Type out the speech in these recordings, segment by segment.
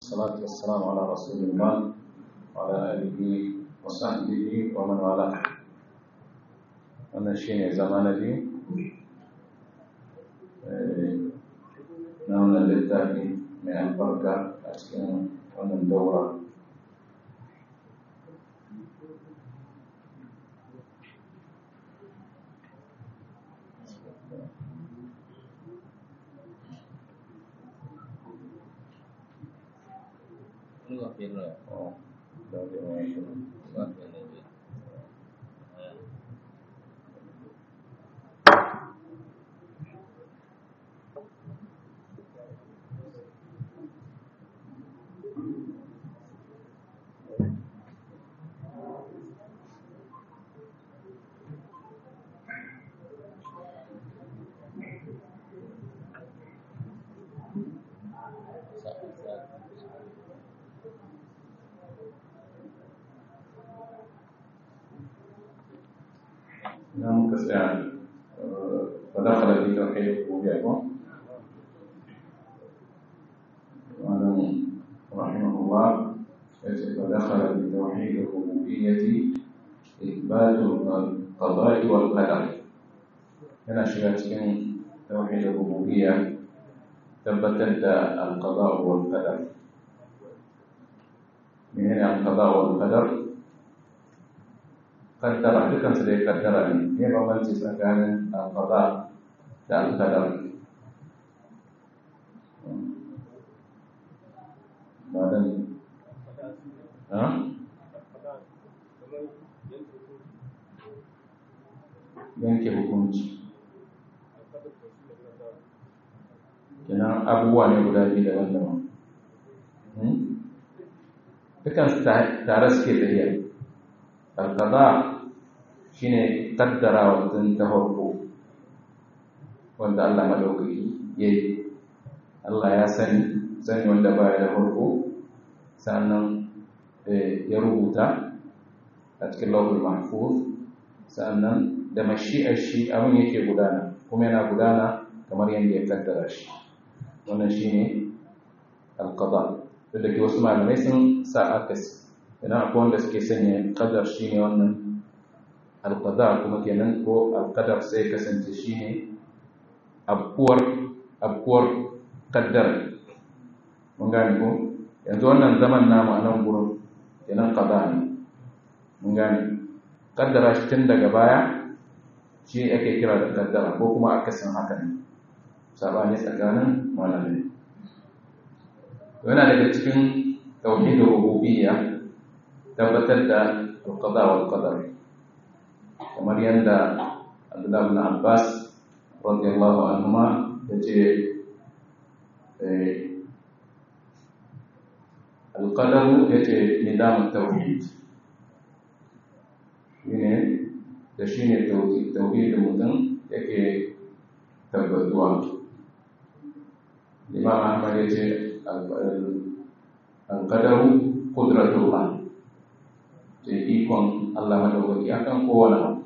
والصلاة والسلام على رسول الله وعلى آله وصحبه ومن والاه wannan shine zama na biyu na wannan littafi mai albarka a cikin wannan daura Oh, dari mana? نعم كسيان فدخل في توحيد الربوبية وعلم رحمه الله فدخل في توحيد الربوبية إثبات القضاء والقدر هنا شيئا توحيد الربوبية ثبتت القضاء والقدر من هنا القضاء والقدر kaddara dukkan su dai kaddara ne ne bambanci tsakanin alqada da alqadar ba dan ha yanke hukunci kenan abubuwa ne guda biyu daban-daban dukkan su tare suke tafiya alqada shine kaddara wajen ta farko wanda Allah madaukaki yayi Allah ya sani sani wanda baya da farko sannan ya rubuta a cikin lawhul mahfuz sannan da mashi'ar shi abin yake gudana kuma yana gudana kamar yadda ya kaddara shi wannan shine alqada da ke wasu malamai sun sa akasi idan akwai wanda suke sanya kadar shi ne wannan alkadar kuma kenan ko alkadar sai kasance shi ne abkuwar abkuwar kaddar mun gane ko yanzu wannan zaman namu a nan gurin kenan kada ne mun gane kaddara shi tun daga baya shi ake kira da kaddara ko kuma akasin haka ne sabani tsakanin malamai yana daga cikin tauhidin rububiyya tabbatar da alqada wal qadar kamar yadda Abdullah bin Abbas radiyallahu anhuma yace eh alqadar yace nidam tauhid shine da shine tauhid tauhid mutum yake tabbatuwa Imam Ahmad yace alqadaru qudratullah da ikon Allah madaukaki akan kowane abu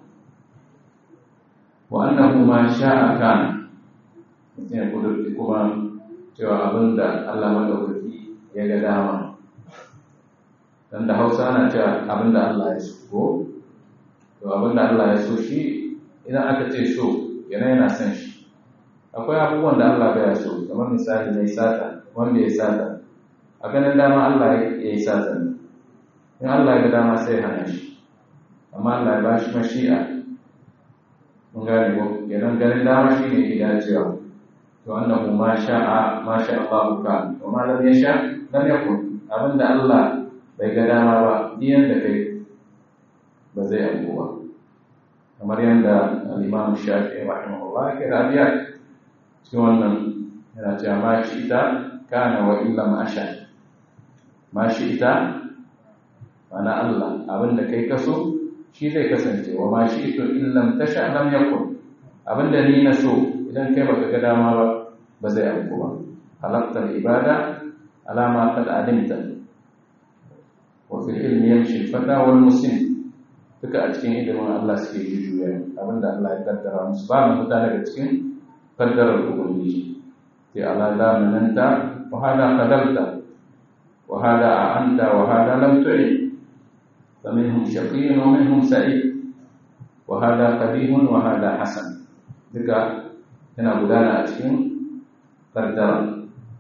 wa annahu ma sha'a kana mutum ya kudurci kuma cewa abin da Allah madaukaki ya ga dama dan da Hausa ana cewa abin da Allah ya so ko to abin da Allah ya so shi idan aka ce so yana yana son shi akwai abubuwan da Allah baya so kamar misali mai sata wanda ya sata a ganin dama Allah ya yi sata ne in Allah ya ga dama sai hana shi amma Allah ya ba shi mashi'a mun gane ko idan ganin dama shi ne ke dacewa to annahu ma sha'a ma sha Allah ka wa ma lam yasha lam yakun abinda Allah bai ga dama ba diyan da kai ba zai abu ba kamar yadda al-Imam Shafi'i rahimahullah ke rabiya cikin wannan yana cewa ma shi ita kana wa illa ma sha ma shi ita mana Allah abinda kai kaso shi zai kasance wa ma shi ito illam tasha lam yakun abinda ni na so idan kai baka ga dama ba ba zai auku ba halaqta ibada ala ma qad alimta wa fil ilmi yamshi fata wal muslim duka a cikin ilimin Allah suke jujuya abinda Allah ya kaddara musu ba mu fita daga cikin kaddarar ubangiji sai ala la mananta wa hada qadarta wa hada a'anta wa hada lam tu'in faminhum shaqiyyun wa minhum sa'id wa hada qabihun wa hada hasan duka yana gudana a cikin kaddara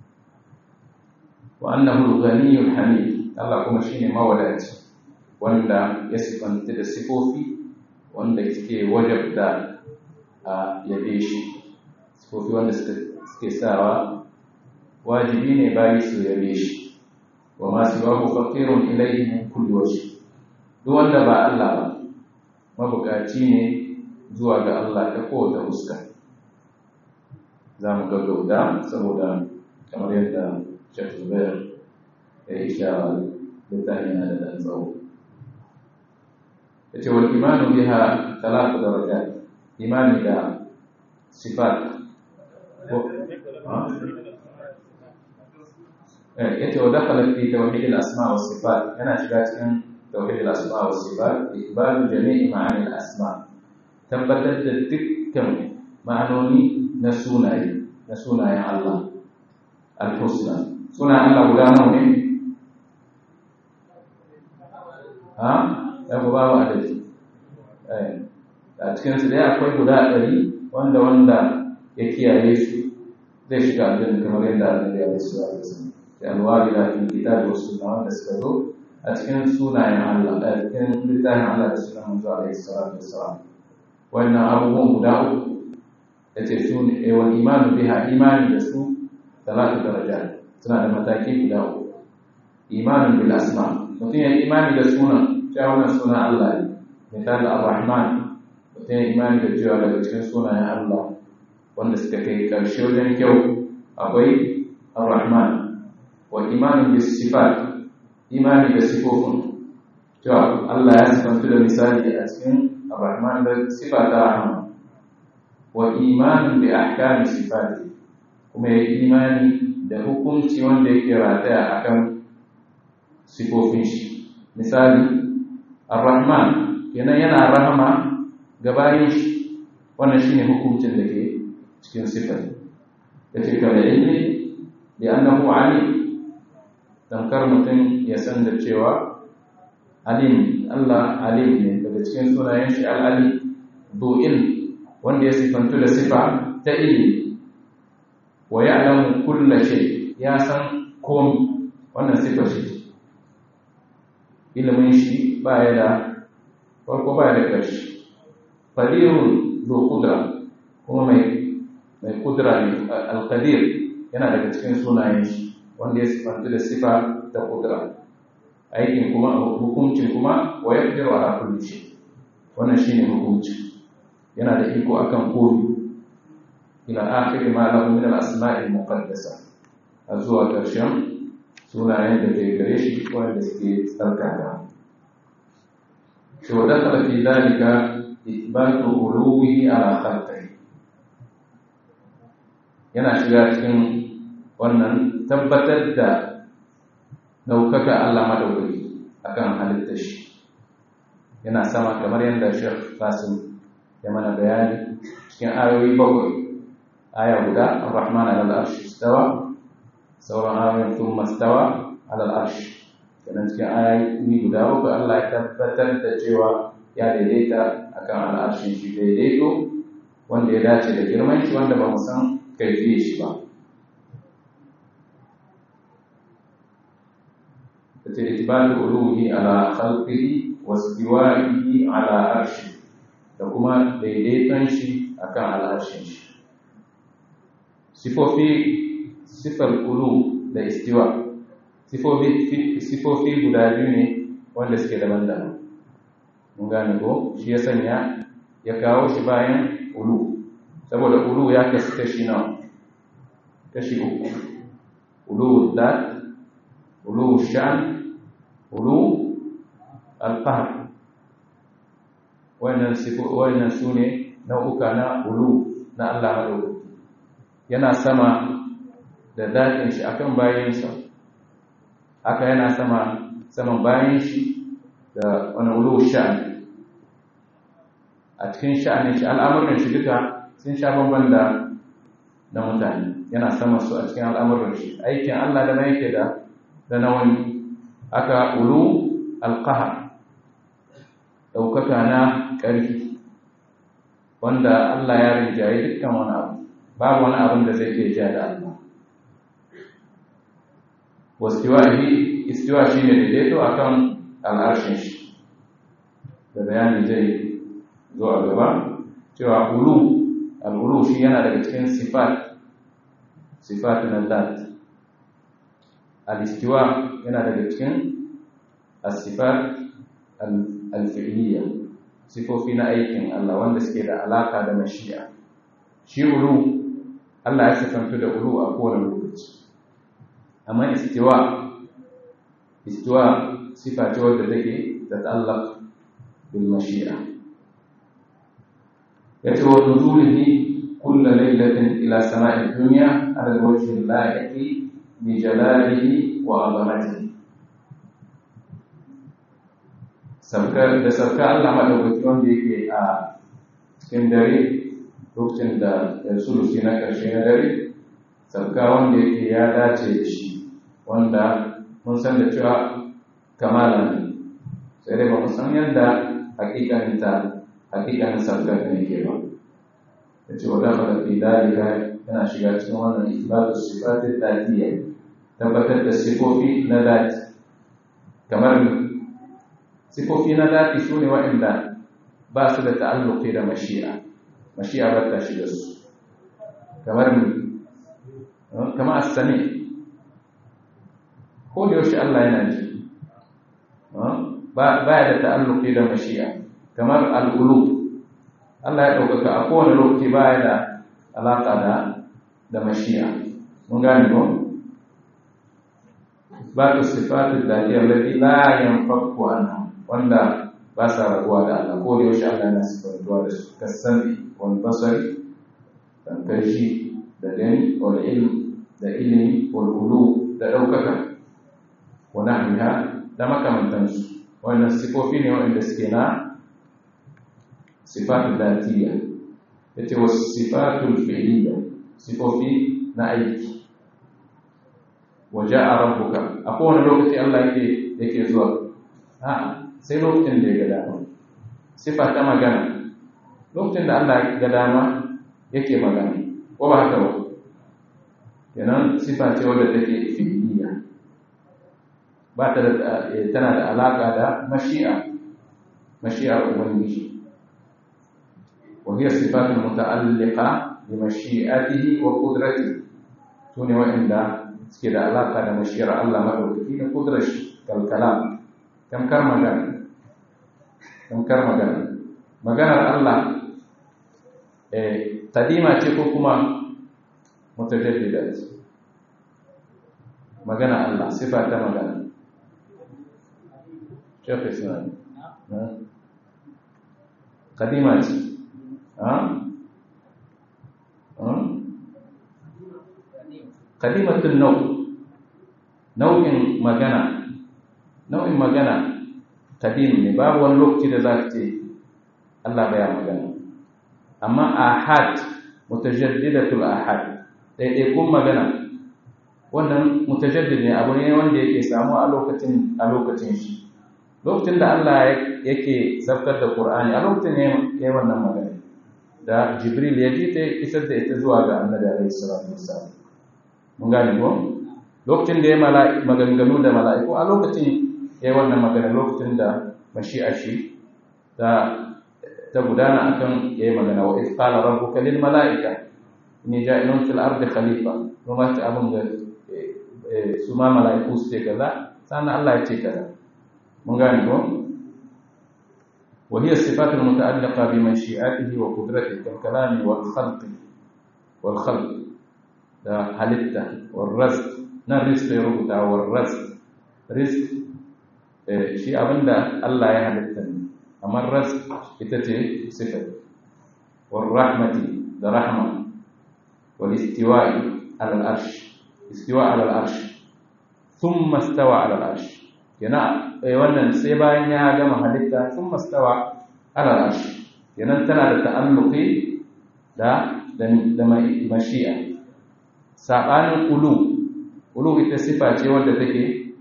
wa annahu al-ghaniyyul hamid Allah kuma shine mawadaci wanda ya sifanta da sifofi wanda suke wajabta a yabe shi sifofi wanda suke sawa wajibi ne bayi su yabe shi wa ma siwahu faqirun ilayhi min kulli wajh duk wanda ba Allah ba mabukaci ne zuwa ga Allah ta kowace fuska za mu gaggauta saboda kamar yadda Sheikh Zubair ya yi shawar littafin yana da ɗan tsawo ya ce wal imanu biha talatu darajat imani da sifat ya ce wa dakhala fi tawhid al-asma wa sifat yana shiga cikin tawhid al-asma wa sifat ikbalu jami'i ma'ani al-asma tabbatar da dukkan ma'anoni na sunaye na sunayen Allah al-husna sunayen Allah guda nawa ne ha ya ku babu adadi a cikin su dai akwai guda ɗari wanda wanda ya kiyaye su zai shiga aljanna kamar yadda annabi ya rasu a cikin da alwari da cikin kitabi wasu na wanda suka zo a cikin sunayen Allah a cikin littafin Allah da sunan manzo alaihi salatu wassalam wannan abubuwan guda uku ya ce su ne wal imanu biha imani da su talatu daraja suna da mataki guda uku imanin bil asma mutum ya imani da sunan cewa wannan sunan Allah ne misali ar-rahman mutum ya imani da cewa daga cikin sunayen Allah wanda suka kai karshe wajen kyau akwai ar-rahman wa imanin bis sifat imani da sifofin cewa Allah ya sifantu da misali a cikin ar-rahman da sifa ta rahman wa imanin bi ahkami sifati kuma ya imani da hukunci wanda yake rataya akan sifofin shi misali ar-rahman kenan yana rahama ga bayin shi wannan shine hukuncin da ke cikin sifar yace kala ilmi bi annahu alim tamkar mutum ya san da cewa alim Allah alim ne daga cikin sunayen shi al-alim du'il wanda ya sifantu da sifa ta ilmi wa ya'lamu kulla shay ya san komai wannan sifar shi ilimin shi ba ya da farko ba ya da ƙarshe qadirun zu qudra kuma mai mai kudra ne al-qadir yana daga cikin sunayen shi wanda ya sifanta da sifa da kudra aikin kuma hukuncin kuma wa yaqdiru ala kulli shay wannan shine hukunci yana da iko akan komai ila akhir ma lahu min al-asma'i al-muqaddasa zuwa ƙarshen sunayen da ke gare shi wanda suke tsarkaka to dakhala fi dhalika ithbatu uluwihi ala khalqihi yana shiga cikin wannan tabbatar da daukaka Allah madaukaki akan halittar shi yana sama kamar yadda Sheikh Qasim ya mana bayani cikin ayoyi bakwai aya guda Ar-Rahman 'ala al-arshi istawa sauran ayoyin thumma istawa 'ala al-arshi kenan cikin ayoyi guda uku Allah ya tabbatar da cewa ya daidaita akan al'arshin shi daidaito wanda ya dace da girman shi wanda ba mu san kaifiyar shi ba tace itibatu uluhi ala khalqihi wa istiwa'ihi ala arshi da kuma daidaiton shi akan al'arshin shi sifofi sifar ulu da istiwa sifofi guda biyu ne wanda suke daban-daban mun gane ko shi ya sanya ya kawo shi bayan ulu saboda ulu ya kasu kashi nawa kashi uku ulu dat ulu shan ulu alfahar wannan wannan su ne nau'uka na ulu na Allah maɗaukaki yana sama da daɗin shi akan bayansa haka yana sama saman bayan shi da wani ulu sha'ani a cikin sha'anin shi al'amuran shi duka sun sha bamban da na mutane yana sama su a cikin al'amuran shi aikin Allah da na yake da da na wani aka ulu alqahar daukaka na ƙarfi wanda Allah ya rinjaye dukkan wani abu babu wani abin da zai iya ja da Allah wastiwahi istiwa shine daidaito akan al'arshin shi da bayani zai zo a gaba cewa ulu al'ulu shi yana daga cikin sifat sifat na zat al-istiwa yana daga cikin as-sifat al-fi'liya sifofi na aikin Allah wanda suke da alaka da mashi'a shi ulu Allah ya sifantu da ulu a kowane lokaci amma istiwa istiwa sifa ce wadda take da ta'allaq bil mashi'a yace wa nuzulihi kull laylatin ila sama'i dunya ala wajhi al-la'iqi bi jalalihi wa 'azamatihi sabkar da sabka Allah madaukaki wanda yake a cikin dare lokacin da sulusi na ƙarshe na dare sabka wanda yake ya dace da shi wanda mun san da cewa kamala ne sai dai ba mu san yadda hakikanin ta hakikanin sabkar da yake ba da ce wadda fara fi dalika yana shiga cikin wannan isbatu sifatin dadiya tabbatar da sifofi na dati kamar sifofi na dati su ne waɗanda ba su da ta'alluqi da mashi'a mashi'a ba ta shiga su kamar kama as-sami ko da yaushe Allah yana ji ba ya da ta'alluqi da mashi'a kamar al-ulu Allah ya ɗaukaka a kowane lokaci ba ya da alaƙa da da mashi'a mun gane ko ba ta sifatu da ya lati la yanfaku anha wanda ba sa rabuwa da Allah ko da yaushe Allah yana sifantuwa da su kasani wal basari dan kashi da gani wal ilm da ilimi wal ulu da ɗaukaka wa nahwiha da makamantansu wannan sifofi ne wanda suke na sifatu datiya yace was sifatul fi'liya sifofi na aiki waja'a rabbuka a kowane lokaci Allah yake yake zuwa a sai lokacin da ya ga dama sifa ta magana lokacin da Allah ya ga dama yake magana ko ba haka ba kenan sifa ce wadda take fi'liya ba ta da tana da alaka da mashi'a mashi'ar ubangiji وهي الصفات المتعلقة بمشيئته وقدرته سوني وإن كده علاقة بمشيئة الله مدوكي قدرش كالكلام كم كرم جان كم كرم جان مجانا الله قديمة تكوكما متجددات مجانا الله صفات مجانا شيخ اسمعني قديمة kalimatun nau nau'in magana nau'in magana kadim ne babu wani lokaci da za ka ce Allah baya magana amma ahad mutajaddidatul ahad ɗaiɗaikun magana wannan mutajaddid ne abu ne wanda yake samu a lokacin a lokacin shi lokacin da Allah yake zabtar da Qur'ani a lokacin ne yayin wannan magana da jibril ya ji ta isar da ita zuwa ga annabi alaihi salatu wassalam mun gane ko lokacin da ya maganganu da mala'iku a lokacin ya yi wannan magana lokacin da mashi'a shi ta ta gudana akan ya yi magana wa iz qala rabbuka lil mala'ika inni ja'ilun fil ardi khalifa kuma ta abun da su ma mala'iku su ce kaza sannan Allah ya ce kaza mun gane ko وهي الصفات المتعلقة بمشيئته وقدرته كالكلام والخلق والخلق ده حلته والرزق نا الرزق يربط والرزق رزق شيء أبدا الله يحلتني أما الرزق إتتي صفة والرحمة ده رحمة والاستواء على العرش استواء على العرش ثم استوى على العرش yana wannan sai bayan ya gama halitta sun mastawa ala arshi kenan tana da ta'alluqi da da mashi'a sabanin ulu ulu ita sifa ce wanda take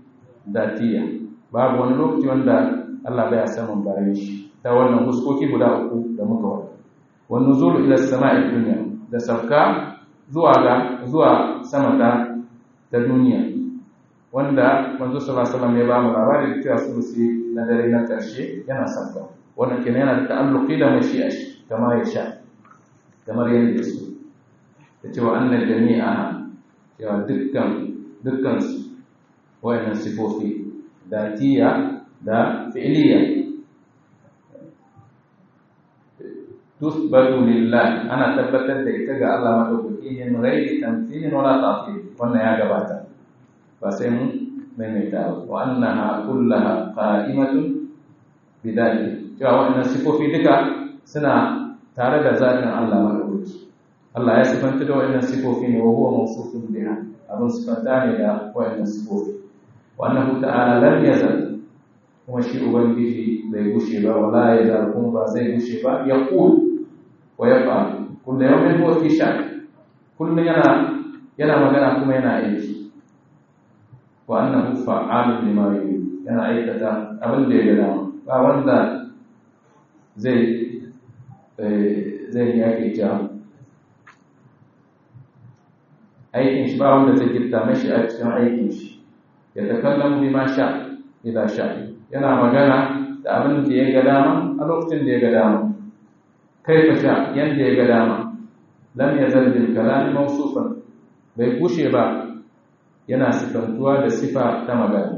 datiya babu wani lokaci wanda Allah baya saman bayan shi ta wannan huskoki guda uku da muka wada wani nuzulu ila sama'i duniya da sauka zuwa ga zuwa sama ta ta duniya wanda manzo sallallahu alaihi wasallam ya ba mu labari da cewa sulusi na dare na karshe yana sauka wannan kenan yana da ta'alluqi da mashi'a kamar ya sha kamar yadda ya so da cewa annal jami'a cewa dukkan dukkan su wayannan sifofi datiya da fi'liya tusbatu lillah ana tabbatar da ita ga Allah madaukaki min ghairi tamthilin wala ta'til wannan ya gabata ba sai mun maimaita wa annaha kullaha qa'imatun bidalik cewa wannan sifofi duka suna tare da zatin Allah madaukaki Allah ya sifanta da wannan sifofi ne wa huwa mawsufun biha abin sifanta ne da wannan sifofi wa annahu ta'ala lam yazal kuma shi ubangiji bai gushe ba wala ya zal kuma ba zai gushe ba ya qul wa yafa kullu yawmin huwa fi sha'n kullu yana yana magana kuma yana aiki wa annahu fa'alun lima yurid yana aikata abin da ya gada ba wanda zai zai yake ja aikin shi ba wanda zai gitta mashi a cikin aikin shi ya takallamu bima sha idza sha yana magana da abin da ya ga dama a lokacin da ya ga dama kaifa sha yanda ya ga dama lam yazal bil kalam mawsufan bai kushe ba yana sifantuwa da sifa ta magana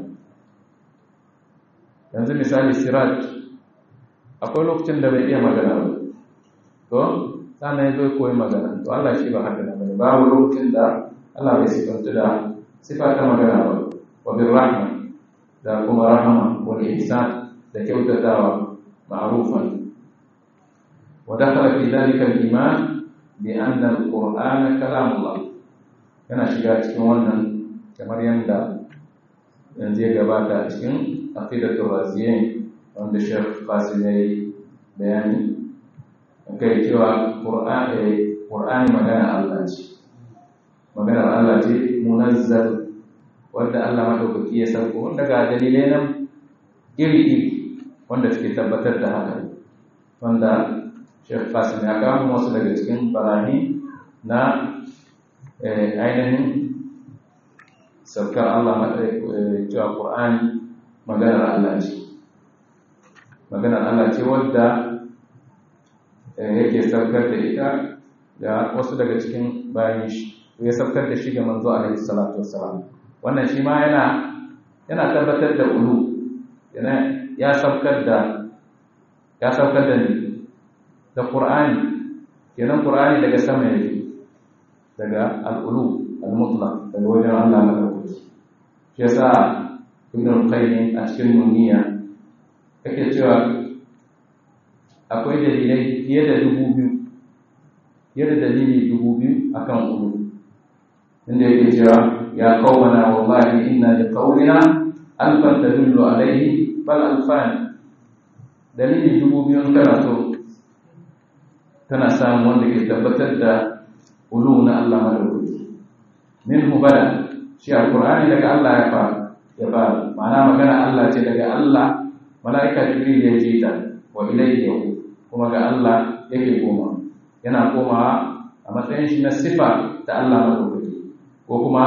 yanzu misali sirat akwai lokacin da bai iya magana ba to sannan ya zo koyi magana to Allah shi ba haka nan bane babu lokacin da Allah bai sifantu da sifa ta magana ba wa bir rahma da kuma rahama wal ihsan da kyautatawa ma'rufan wa dakhala fi dhalika al-iman bi anna al-qur'ana kalamullah yana shiga cikin wannan kamar yanda yanzu ya gabata cikin aqidatul raziyain wanda Sheikh Qasim yayi bayani kai cewa Qur'ani magana Allah ce maganar Allah ce munazzal wanda Allah madaukaki ya sauko wanda ga dalilai nan iri-iri wanda suke tabbatar da haka wanda Sheikh Qasim ya kawo wasu daga cikin barani na ainihin saukar Allah cewa Qur'ani maganar Allah ce maganar Allah ce wadda yake saukar da ita ga wasu daga cikin bayan shi ya saukar da shi ga manzo alaihi salatu wassalam wannan shi ma yana yana tabbatar da ulu yana ya saukar da ya saukar da ni da qur'ani kenan qur'ani daga sama yake daga al-ulu al-mutlaq daga wajen Allah madaukaki shi yasa ibn al-qayyim a cikin nuniya yake cewa akwai dalilai fiye da dubu biyu fiye da dalili dubu biyu akan ulu inda yake cewa ya qawmana wallahi inna li qawlina alfan tadullu alayhi bal alfan dalili dubu biyu kana so kana samu wanda ke tabbatar da ulu na Allah madaukaki minhu bala shi alqur'ani daga Allah ya fara ya fara ma'ana magana Allah ce daga Allah mala'ika jibril ya ji ta wa ilayhi yau kuma ga Allah yake koma yana komawa a matsayin shi na sifa ta Allah madaukaki ko kuma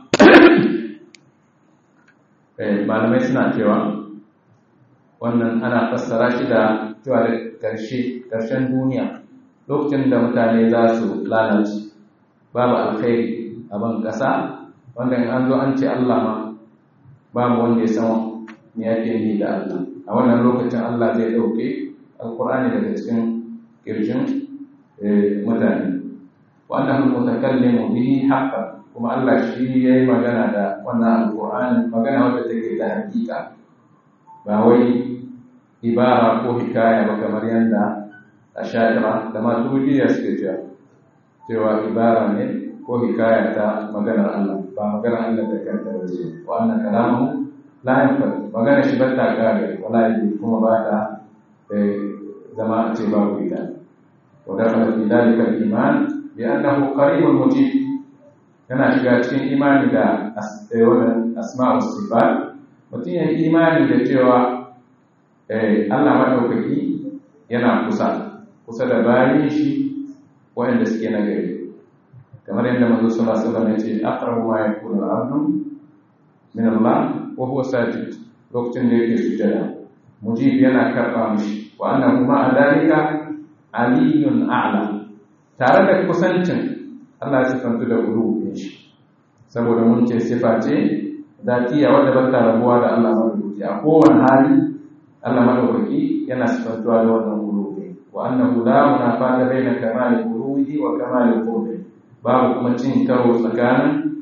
malamai suna cewa wannan ana fassara shi da cewa da ƙarshe ƙarshen duniya lokacin da mutane za su lalace babu alkhairi a ban ƙasa wanda in an zo an ce Allah ma babu wanda ya san me yake yi da Allah a wannan lokacin Allah zai ɗauke alkur'ani daga cikin ƙirshin mutane wannan mutakallimu bihi haqqan kuma Allah shi yayi magana da wannan alkur'ani magana wadda take da hakika ba wai ibara ko hikaya ba kamar yadda ashaira da maturidiyya suke cewa cewa ibara ne ko hikaya ta maganar Allah ba maganar Allah da kanta ba ce wa annan kalamu la yanfad magana shi bata kare wala yi kuma ba ta zama a ce babu ita wa dakhala fi dalika al-iman bi annahu qaribun mujib yana shiga cikin imani da wannan asma'u sifat mutum ya imani da cewa Allah maɗaukaki yana kusa kusa da bayan shi waɗanda suke na gari kamar yadda manzo sallallahu alaihi wasallam ya ce aqrabu ma yakunu al-abdu min Allah wa huwa sajid lokacin da yake sujada mujib yana karba mishi wa annahu ma dalika aliyun a'la tare da kusancin Allah ya sifantu da uluwin shi saboda mun ce sifa ce zatiya wadda ba ta rabuwa da Allah madaukaki a kowane hali Allah madaukaki yana sifantuwa da wannan uluwi wa annahu la munafata baina kamali uluwi wa kamali qurbi babu kuma cin karo tsakanin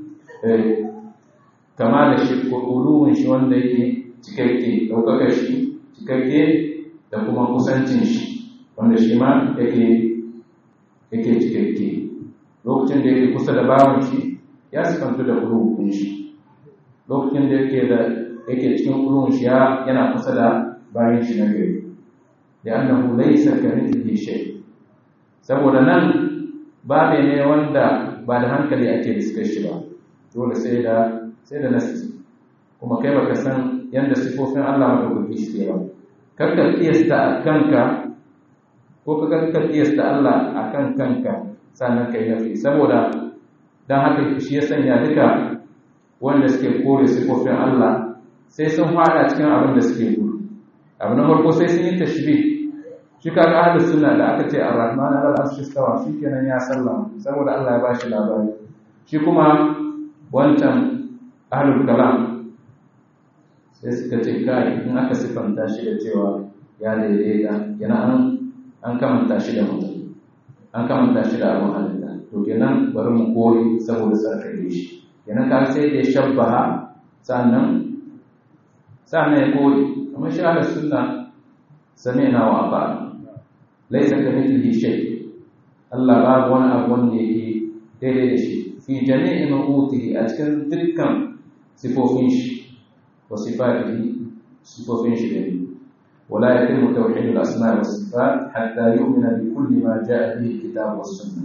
kama da shi ko uluwin shi wanda yake cikakke ɗaukaka shi cikakke da kuma kusancin shi wanda shi ma yake yake cikakke lokacin da yake kusa da bawon shi ya sifantu da uluwin shi lokacin da yake da yake cikin uluwin shi yana kusa da bayan shi na gari da annahu laysa kamithlihi shay saboda nan ba ne wanda ba da hankali ake diskar shi ba dole sai da sai da nasi kuma kai baka san yanda sifofin Allah madaukaki suke ba karka kiyasta kanka ko ka karka kiyasta Allah akan kanka sannan kai nafi saboda dan haka shi ya sanya duka wanda suke kore sifofin Allah sai sun fada cikin abin da suke gudu abu na farko sai sun yi tashbih shi kaga ahlus sunna da aka ce ar-rahman al-arshi stawa shikenan ya sallama saboda Allah ya bashi labari shi kuma wancan ahlul kalam sai suka ce kai in aka sifanta shi da cewa ya daidaita yana an an kamanta shi da mutum an kamanta shi da abin halitta to kenan bari mu koyi saboda sarkare shi kenan ka sai da shabbaha sannan sannan ya koyi amma shi ahlus sunna sami'na wa ata'na laisa ka mithlihi shay Allah babu wani abu wanda yake daidai da shi fi jami'i ma'utihi a cikin dukkan sifofin shi wa sifatihi sifofin shi ne ولا يتم توحيد الأسماء والصفات حتى يؤمن بكل ما جاء به الكتاب والسنة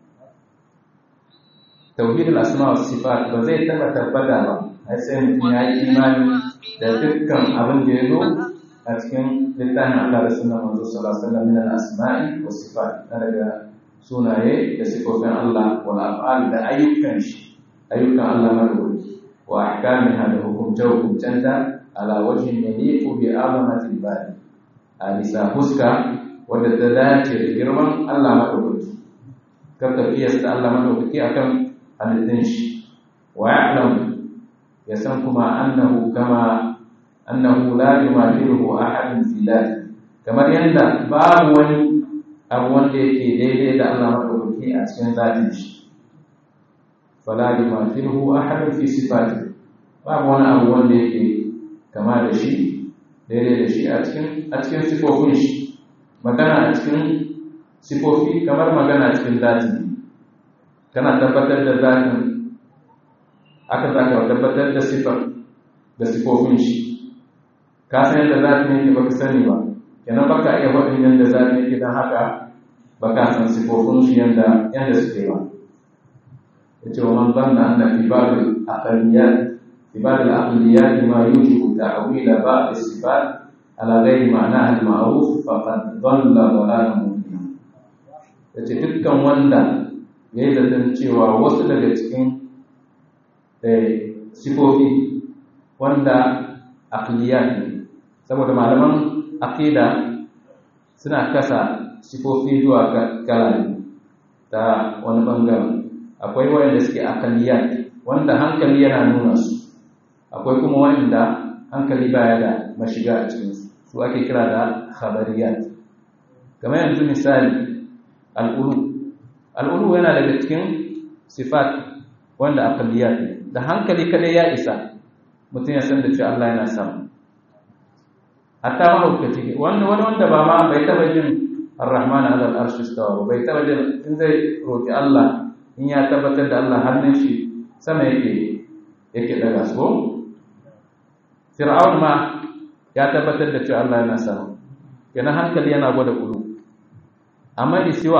توحيد الأسماء والصفات بزي تبا تبدا أي سيم في إيمان da dukkan abin da ya zo a cikin littafin Allah da sunan manzo sallallahu alaihi wasallam min al-asma'i was sifat daga sunaye da sifofin Allah wal af'al da ayyukan shi ayyukan Allah madawaki wa ahkamiha da hukumce hukumcenta ala wajhin yaliqu bi azamati al-bari a bisa fuska wadda ta dace da girman Allah madawaki kar ka kiyasta Allah madawaki akan halittun shi wa ya'lam ya san kuma annahu kama annahu la yumathiluhu ahadun fi dhati kamar yanda babu wani abu wanda yake daidai da Allah madaukaki a cikin zatin shi fala yumathiluhu ahadun fi sifati babu wani abu wanda yake kama da shi daidai da shi a cikin a cikin sifofin shi magana a cikin sifofi kamar magana a cikin zatin kana tabbatar da zatin aka zaka tabbatar da sifar da sifofin shi ka san yadda zafi yake baka sani ba kenan baka iya faɗin yadda zafi yake don haka baka san sifofin shi yadda yadda suke ba ya ce wa man zanna anna fi babil aqliyat fi babil aqliyat ma yujibu ta'wila ba'd sifat ala ghairi ma'na al-ma'ruf faqad dhalla dhalalan mubina yace dukkan wanda yayi zaton cewa wasu daga cikin sifofi wanda aqliyat ne saboda malaman aqida suna kasa sifofi zuwa kala ta wani bangaren akwai wanda suke aqliyat wanda hankali yana nuna su akwai kuma wanda hankali baya da mashiga a cikin su su ake kira da khabariyat kamar yanzu misali al'ulu al'ulu yana daga cikin sifat wanda aqliyat ne da hankali kadai ya isa mutum ya san da cewa Allah yana sama hatta mahaukaci wanda wani wanda ba ma bai taba jin ar-rahman ala al-arshi istawa bai taba jin in zai roki Allah in ya tabbatar da Allah hannun shi sama yake yake daga so fir'aun ma ya tabbatar da cewa Allah yana sama kenan hankali yana gwada kulu amma istiwa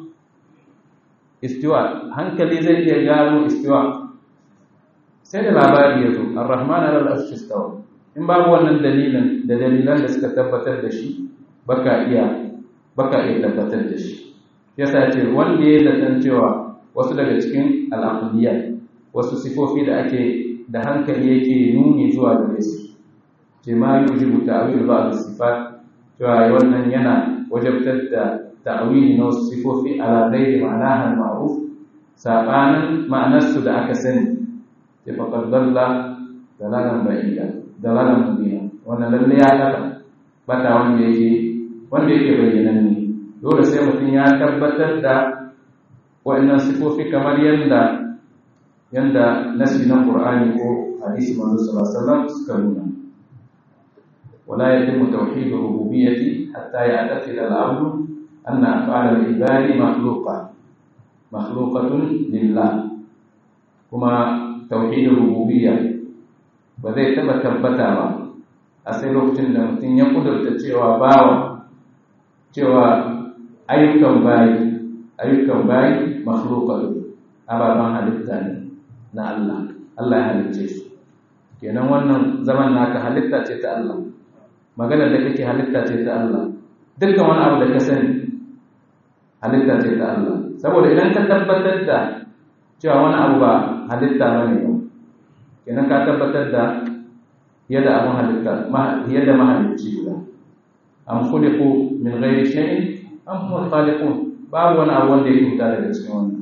istiwa hankali zai iya gano istiwa sai da labari ya zo ar-rahman ala al-arshi istawa in babu wannan dalilin da dalilan da suka tabbatar da shi baka iya baka iya tabbatar da shi yasa ce wanda ya zaton cewa wasu daga cikin al'aqliyat wasu sifofi da ake da hankali yake nuni zuwa gare su ce ma yujibu ta'wil ba'd sifat cewa wannan yana wajabtar da ta'wili na wasu sifofi ala ghairi ma'anaha ma'ruf sabanin ma'anarsu da aka sani ce faqad dalla dalalan ba'ida dalalan mubina wannan lalle ya kada bata wanda yake wanda yake bayyananne dole sai mutum ya tabbatar da wa'annan sifofi kamar yanda yanda nasi na Qur'ani ko hadisi manzo sallallahu alaihi wasallam suka nuna ولا يتم توحيد الربوبية حتى يعتقد العبد أن أفعال العباد مخلوقة مخلوقة لله كما توحيد الربوبية وذي تبا تبتا با أسي لوكتين da mutum ya kudurta cewa bawa cewa ayyukan bayi ayyukan bayi makhluqatu ababan halitta ne na Allah Allah ya halicce su kenan wannan zaman naka halitta ce ta Allah maganar da kake halitta ce ta Allah dukkan wani abu da ka sani halitta ce ta Allah saboda idan ka tabbatar da cewa wani abu ba halitta ba ne ba kenan ka tabbatar da yadda abun halitta yadda mahalicci guda am khuliqu min ghairi shay'in am hum khaliqun babu wani abu wanda yake fita daga cikin wannan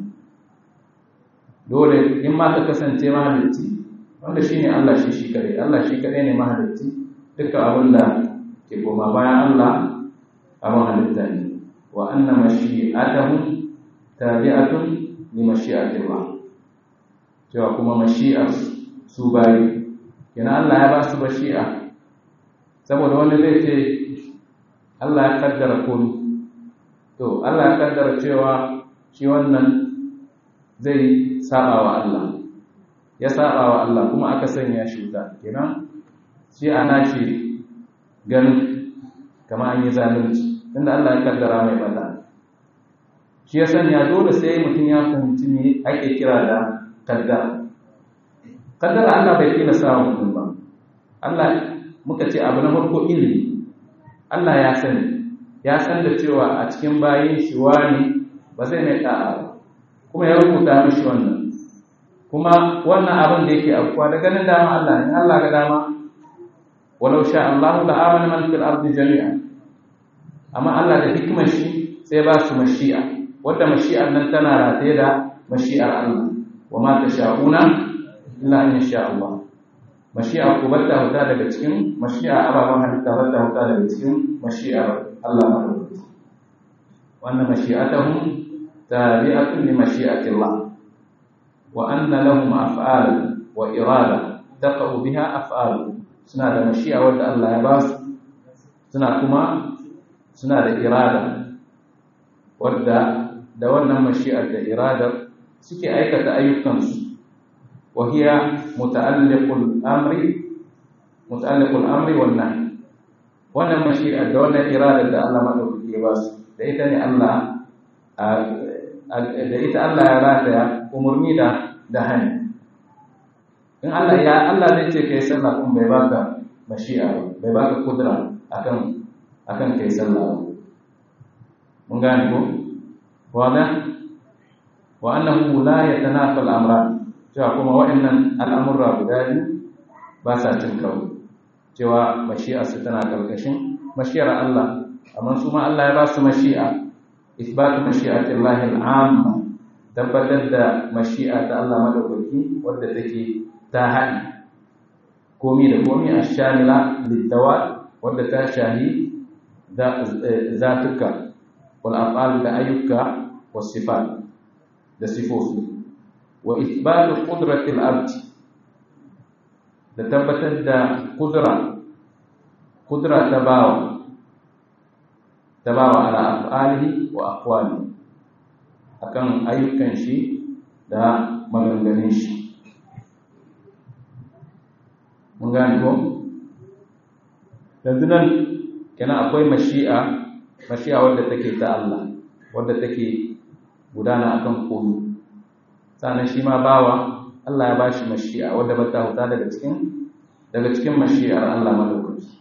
dole in ma ka kasance mahalicci wanda shine Allah shi shi kare Allah shi kare ne mahalicci duka abin da ke koma bayan Allah abin halitta ne wa anna mashi'atahu tabi'atun li mashi'ati Allah cewa kuma mashi'ar su bayi kenan Allah ya ba su mashi'a saboda wani zai ce Allah ya kaddara komai to Allah ya kaddara cewa shi wannan zai saba wa Allah ya saba wa Allah kuma aka sanya shi wuta kenan shi ana shi ganin kama an yi zalunci inda Allah ya kaddara mai bata shi ya sanya dole sai mutum ya fahimci me ake kira da kaddara kaddara Allah bai kila sa mutum ba Allah muka ce abu na farko ilimi Allah ya sani ya san da cewa a cikin bayin shi wani ba zai mai da'a ba kuma ya rubuta mishi wannan kuma wannan abin da yake afkuwa da ganin dama Allah ne Allah ga dama walau sha Allah la amana man fil ardi jami'a amma Allah da hikimar shi sai ba su mashi'a wanda mashi'ar nan tana rataye da mashi'ar Allah wa ma tasha'una illa an yasha Allah mashi'a ku bata huta daga cikin mashi'a ababan halitta bata huta daga cikin mashi'ar Allah madaukaki wannan mashi'atuhum tabi'atun li mashi'ati Allah wa anna lahum af'al wa irada taqa'u biha af'al suna da mashi'a wanda Allah ya ba su suna kuma suna da irada wadda da wannan mashi'ar da iradar suke aikata ayyukansu wa hiya muta'alliqul amri muta'alliqul amri wan nahy wannan mashi'ar da wannan iradar da Allah madaukake ba su da ita ne Allah da ita Allah ya rataya umurni da da hani in Allah ya Allah zai ce kai sallah kun bai baka mashi'a bai baka kudura akan akan kai sallah mun gane ko wada wa annahu la yatanafa al-amran cewa kuma wa'annan al'amurra guda biyu ba sa cin karo cewa mashi'a su tana karkashin mashi'ar Allah amma su ma Allah ya ba su mashi'a isbatu mashi'ati Allah al-amma tabbatar da mashi'a ta Allah madaukaki wadda take ta haɗi komi da komi a shamila liddawa wadda ta shahi zatuka wal af'al da ayyuka was sifat da sifofi wa ithbatu qudratil abd da tabbatar da kudura kudura ta bawa ta bawa ala af'alihi wa aqwalihi akan ayyukan shi da maganganun shi mun gane ko yanzu nan kenan akwai mashi'a mashi'a wadda take ta Allah wadda take gudana akan koyo sannan shi ma bawa Allah ya bashi mashi'a wadda ba ta huta daga cikin daga cikin mashi'ar Allah madaukaki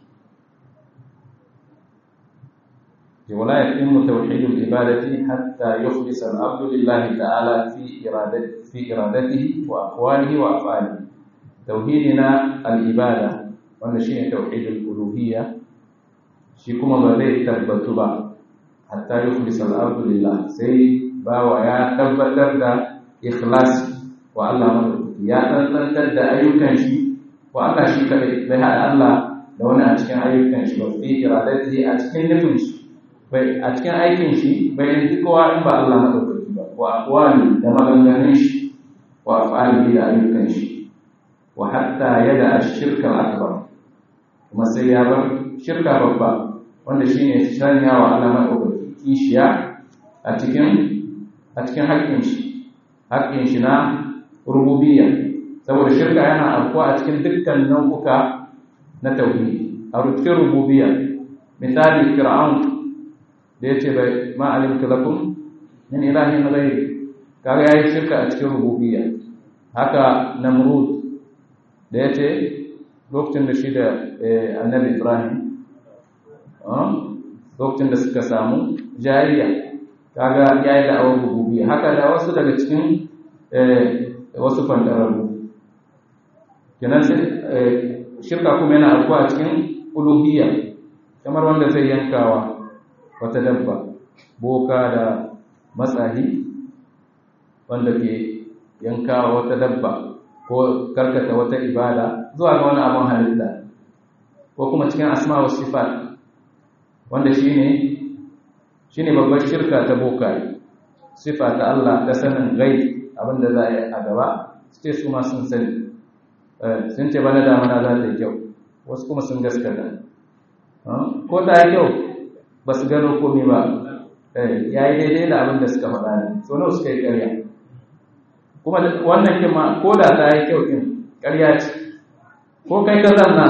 ولا يتم توحيد العبادة حتى يخلص العبد لله تعالى في إرادته في إرادته وأقواله وأفعاله توحيدنا العبادة وأن شيء توحيد الألوهية shi kuma ba zai tabbatu ba hatta yi kulisa al'abdu lillah sai bawa ya tabbatar da ikhlasi wa Allah madaukaki ya tsantsantar da ayyukan shi wa Allah shi kadai bai haɗa Allah da wani a cikin ayyukan shi ba fi iradati a cikin nufin shi bai a cikin aikin shi bai yi kowa in ba Allah madaukaki ba wa aqwali da maganganun shi wa af'ali da ayyukan shi wa hatta yada ash-shirka al-akbar kuma sai ya bar shirka babba wanda shine sanya wa Allah madaukaki kishiya a cikin a cikin haƙƙin shi haƙƙin shi na rububiyya saboda shirka yana afkuwa a cikin dukkan nau'uka na tauhidi a cikin rububiyya misali fir'aun da ya ce bai ma'alimta lakum min ilahin ghairi kaga yayi shirka a cikin rububiyya haka namrud da ya ce lokacin da shi da annabi ibrahim lokacin da suka samu jariya kaga yayi da awar rububiyya haka da wasu daga cikin wasu fantararru kenan sai shirka kuma yana alkuwa a cikin uluhiyya kamar wanda zai yankawa wata dabba boka da matsahi wanda ke yankawa wata dabba ko karkata wata ibada zuwa ga wani abin halitta ko kuma cikin asma wa sifat wanda shine shine babbar shirka ta boka sifa ta Allah ta sanin gai abinda za a yi a gaba su ce su ma sun sani sun ce bana damana za ta yi kyau wasu kuma sun gaskata ko ta yi kyau ba su gano komi ba ya yi daidai da abin da suka faɗa ne so nawa suka yi ƙarya kuma wannan kin ma ko da ta yi kyau kin ƙarya ce ko kai ka zanna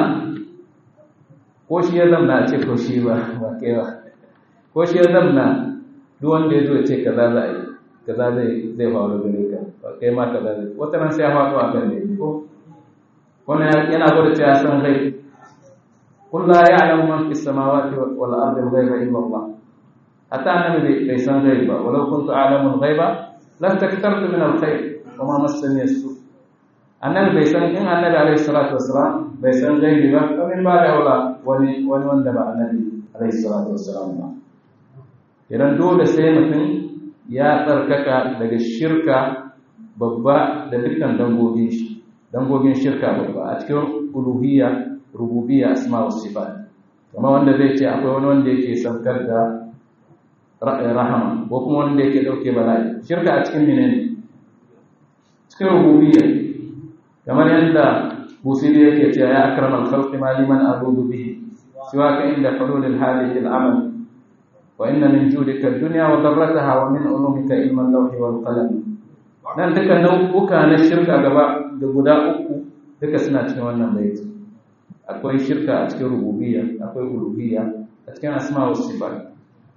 ko shi ya zamna ce ko shi ba ba kai ba ko shi ya zamna duk wanda ya zo ya ce kaza za a yi kaza zai zai faru gare ka ba kai ma kaza zai wata nan sai ya faɗo a kan ne ko wannan yana gwada cewa san rai قل لا يعلم من في السماوات والأرض الغيب إلا الله حتى أنا ليسان غيبا ولو كنت أعلم الغيب لاستكثرت من الخير وما مسني السوء annabi bai san in annabi alaihi salatu wassalam bai san gaibi ba kamin ba da wala wani wani wanda ba annabi alaihi salatu wassalam ba idan dole sai mutum ya tsarkaka daga shirka babba da dukkan dangogin shi dangogin shirka babba a cikin uluhiyya rububiyya asma wa sifat kuma wanda zai ce akwai wani wanda yake saukar da rahama ko kuma wanda yake dauke bala'i shirka a cikin menene cikin rububiyya kamar yadda busiri yake cewa ya akramal khalqi ma liman abudu bihi siwaka inda hulul hadhihi al-amal wa inna min judika ad-dunya wa darrataha wa min ulumika ilma al-lawhi wal qalam nan duka nau'uka na shirka gaba da guda uku duka suna cikin wannan baiti akwai shirka a cikin rububiyya akwai uluhiyya a cikin asma wa sifat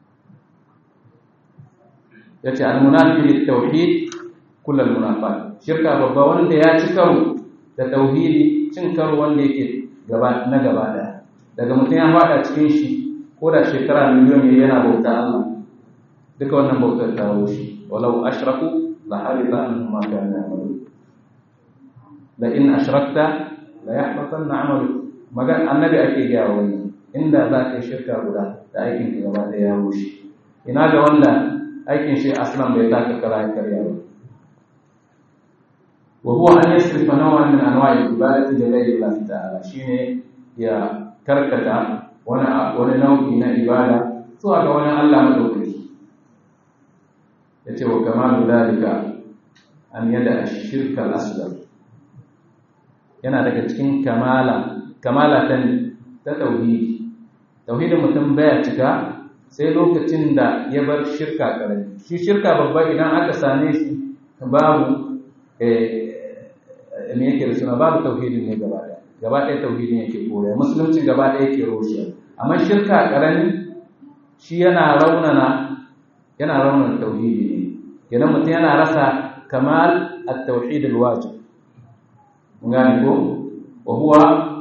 yace al-munafi lit-tauhid kull al-munafat shirka babba wanda ya ci karo da tauhidi cin karo wanda yake gaba na gaba daya daga mutum ya fada cikin shi ko da shekara miliyon ne yana bauta Allah duka wannan bautar ta shi walau ashraku la harita anhum ma kanu ya'malun la in ashrakta la yahbatanna 'amaluka magan annabi ake gaya wani inda za ka yi shirka guda da aikin ka gaba da ya rushe ina ga wanda aikin shi aslan bai taka kara ya karya ba wa huwa an yasrifa naw'an min anwa'i ibadati li ghayri Allah ta'ala shine ya karkata wani wani nau'i na ibada zuwa ga wani Allah madaukaki yace wa kamalu dalika an yada ash-shirka al-asghar yana daga cikin kamala kamala ta ta tauhidi tauhidin mutum baya cika sai lokacin da ya bar shirka karami shi shirka babba idan aka same shi babu me yake da suna babu tauhidin ne gaba ɗaya gaba ɗaya tauhidin yake koya musulunci gaba ɗaya yake roshiya amma shirka karami shi yana raunana yana raunana tauhidi ne idan mutum yana rasa kamal at-tauhid al-wajib mun gane ko wa huwa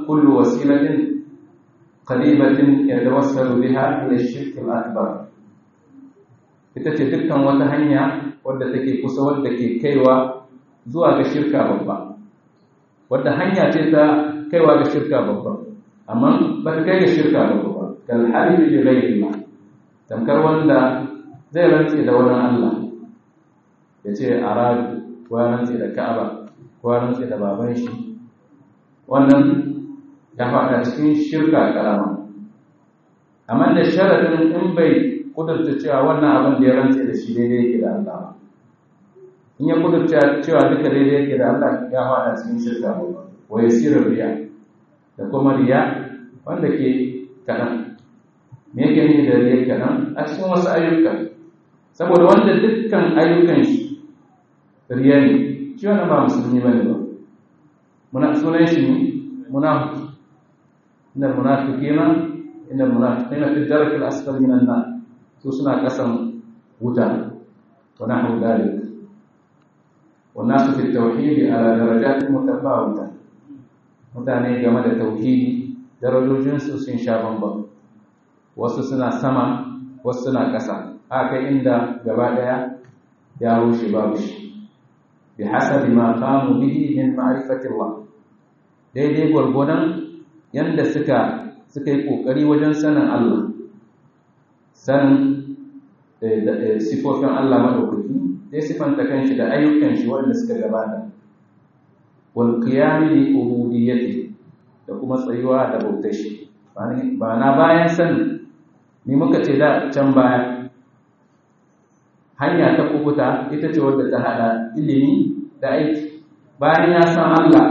kullu wasilatin qaribatin yatawassalu biha ila ash-shirk al-akbar ita ce dukkan wata hanya wadda take kusa wadda ke kaiwa zuwa ga shirka babba wadda hanya ce ta kaiwa ga shirka babba amma ba ta kai ga shirka babba ba kal halifi bi ghayrillah tamkar wanda zai rantse da wani Allah ya ce arabi ko ya rantse da Ka'aba ko ya rantse da baban shi wannan ya faɗa cikin shirka karama amma da sharadin in bai kudurta cewa wannan abin da ya rantse da shi daidai yake da Allah ba in ya kudurta cewa duka daidai yake da Allah ya faɗa cikin shirka wa yasirar riya da kuma riya wanda ke kaɗan me yake nufi da riya kaɗan a cikin wasu ayyuka saboda wanda dukkan ayyukan shi riya ne shi wannan ba musulmi ba ne ba muna sunan shi ne munafiki inna munafiqina inna munafiqina fi darki al-asfali minan nar su suna kasan wuta wa nahwu dhalik wa nasu fi tauhid ala darajatin mutafawita mutane game da tauhidi darajojin su sun sha bambam wasu suna sama wasu suna ƙasa haka inda gaba daya ya rushe babu shi bi hasabi ma qamu bihi min ma'rifati Allah daidai gwargwadon yanda suka suka yi kokari wajen sanin Allah sanin sifofin Allah madaukaki sai sifanta kanshi da ayyukan shi wanda suka gabata wal qiyam li ubudiyyati da kuma tsayuwa da bautar shi ba na bayan sanin ni muka ce da can baya hanya ta kubuta ita ce wadda ta hada ilimi da aiki bayan ya san Allah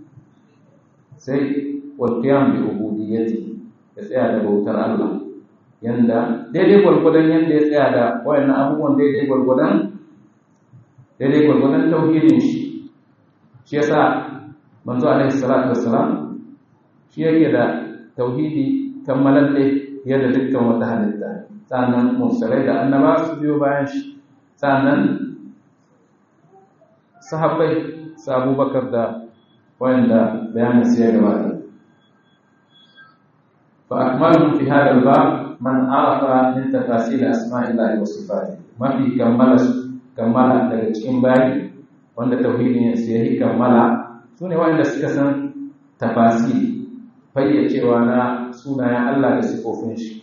sai wal qiyam bi ubudiyyati ya tsaya da bautar Allah yanda daidai gwargwadon yanda ya tsaya da wayannan abubuwan daidai gwargwadon daidai gwargwadon tauhidin shi shi yasa manzo alaihi salatu wassalam shi yake da tauhidi kammalalle yadda dukkan wata halitta sannan mursalai da annaba su biyo bayan shi sannan sahabbai su abubakar da wayanda bayanin su ya gabata fa akmalu fi hadha al-bab man arafa min tafasil asma'illahi wa sifatihi mafi kammala kammala daga cikin bayi wanda tauhidin su yayi kammala sune wayanda suka san tafasili fayyacewa na sunayen Allah da sifofin shi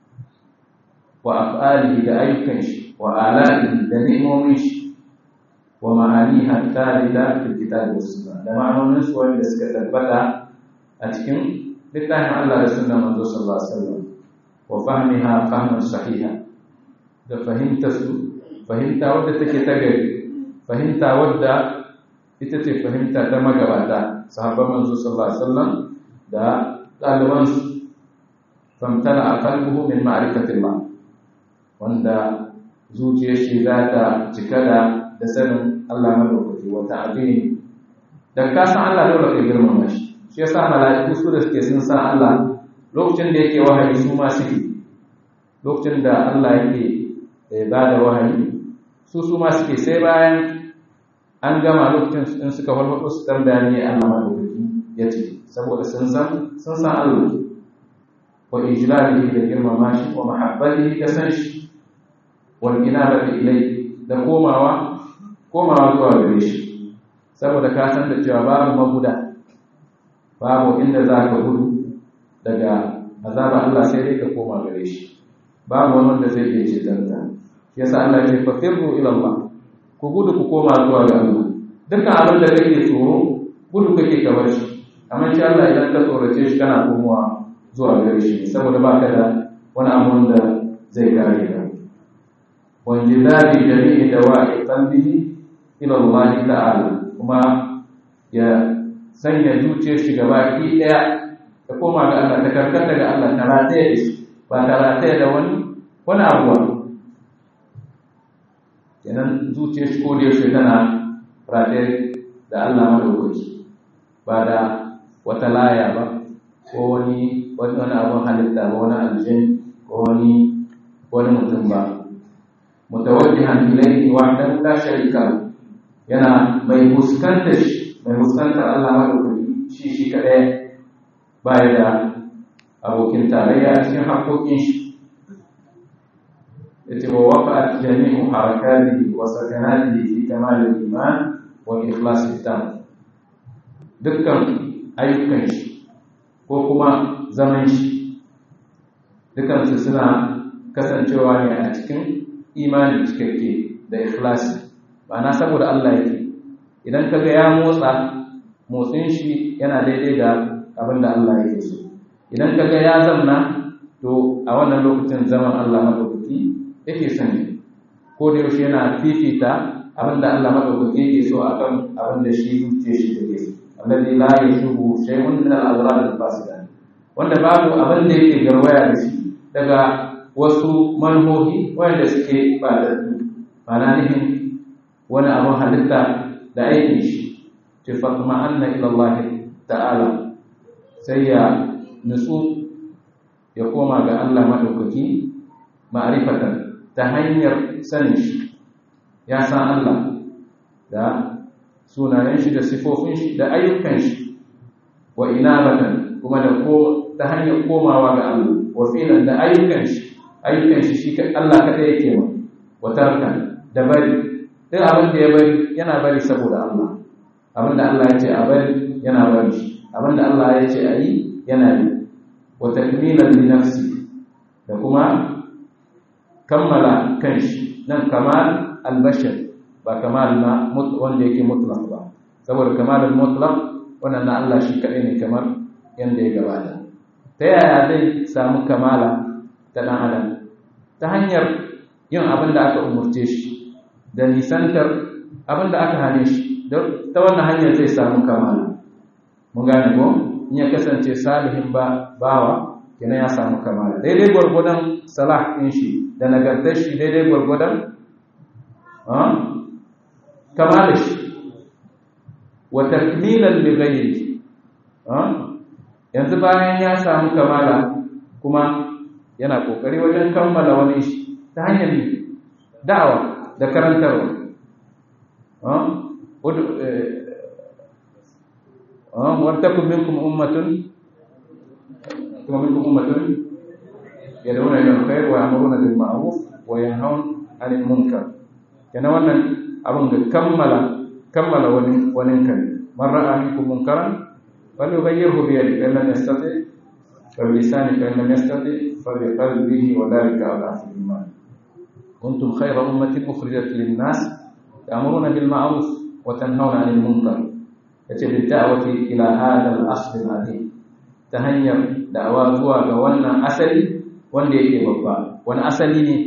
wa af'alihi da ayyukan shi wa ala'ihi da ni'imomin shi wa ma'aniha thalida fil kitabi was sunnah da ma'anonin su wanda suka tabbata a cikin littafin Allah da sunnar manzo sallallahu alaihi wasallam wa fahmiha fahman sahiha da fahimta su fahimta wadda take ta gari fahimta wadda ita ce fahimta ta magabata sahabban manzo sallallahu alaihi wasallam da ɗaliban su famtana a kalbuhu min ma'rifatillah wanda zuciyar shi za ta cika da da sanin Allah madaukaki wa ta'zimi dan ka san Allah dole ka girmama shi shi yasa mala'iku su da suke sun san Allah lokacin da yake wahayi su ma suke lokacin da Allah yake ba da wahayi su su ma suke sai bayan an gama lokacin in suka farfaɗo su tambaya ne Allah madaukaki ya ce saboda sun san sun san Allah wa ijlalihi da girmama shi wa mahabbatihi da san shi wal inabati ilayhi da komawa komawa zuwa gare shi saboda ka san da cewa babu maguda babu inda za ka gudu daga azaba Allah sai dai ka koma gare shi babu wani wanda zai iya ceton ka yasa Allah ya ce fa firru ila Allah ku gudu ku koma zuwa ga Allah dukkan abin da kake tsoro gudu kake ka bar shi amma shi Allah idan ka tsorace shi kana komawa zuwa gare shi saboda baka da wani abu da zai kare ka wanjidari jami'i dawa'i qalbihi ila Allah ta'ala kuma ya sanya zuciyar shi gaba ki daya ta koma ga Allah ta karkata ga Allah ta rataya da shi ba ta rataya da wani wani abuwa kenan zuciyar shi ko da yaushe tana rataya da Allah madaukaki ba da wata laya ba ko wani wani abun halitta ba wani aljin ko wani wani mutum ba mutawajjihan ilayhi wahdahu la sharika lahu yana mai fuskantar shi mai fuskantar Allah madaukaki shi shi kadai baya da abokin tarayya a cikin haƙoƙin shi yace wa waqa'at jami'u harakatihi wa sakanatihi fi kamal al-iman wa ikhlas al-tam dukkan ayyukan shi ko kuma zaman shi dukkan su suna kasancewa ne a cikin imani cikakke da ikhlasi ma'ana saboda Allah yake idan kaga ya motsa motsin shi yana daidai da abin da Allah yake so idan kaga ya zamna to a wannan lokacin zaman Allah madaukaki yake sani ko da yaushe yana fifita abin da Allah madaukaki yake so akan abin da shi zuciya shi take so alladhi la yashubu shay'un min al-adrar al-fasida wanda babu abin da yake garwaya da shi daga wasu manhohi wanda suke ba da ma'ana nihin wani abin halitta da aikin shi ce fatma anna ila Allah ta'ala sai ya nutsu ya koma ga Allah madaukaki ma'rifatan ta hanyar sanin shi ya san Allah da sunayen shi da sifofin shi da ayyukan shi wa inabatan kuma da ko ta hanyar komawa ga Allah wa filan da ayyukan shi ayyukan shi shi Allah kada yake wa wa tarkan da bari duk abin da ya bari yana bari saboda Allah abin da Allah ya ce a bari yana bari shi abin da Allah ya ce a yi yana yi wa takmilan li nafsi da kuma kammala kanshi nan kamal albashar ba kamal na wanda yake mutlaq ba saboda kamal mutlaq wannan na Allah shi kadai ne kamar yanda ya gabata ta yaya zai samu kamala ta dan adam ta hanyar yin abin da aka umurce shi da nisantar abin da aka hane shi ta wannan hanyar zai samu kamala mun gane ko in ya kasance salihin ba bawa kenan ya samu kamala daidai gwargwadon salah ɗin shi da nagartar shi daidai gwargwadon kamala shi wa takmilan li ghayri yanzu bayan ya samu kamala kuma yana kokari wajen kammala wani shi ta hanyar da'awa da karantarwa ولتكن منكم أمة ومنكم أمة يدعون إلى الخير ويأمرون بالمعروف وينهون عن المنكر كان wannan abun da kammala kammala wani wani kan man ra'a minkum munkaran falyughayyirhu bi yadihi fa lam yastati fa bi lisani fa lam yastati fa bi qalbihi wa dhalika adhafu iman kuntum khayra ummatin ukhrijat lin-nas ta'muruna bil ma'ruf wa tanhauna 'anil munkar yace bi da'wati ila hadha al-asl al-azim ta hanyar da'awa zuwa ga wannan asali wanda yake babba wani asali ne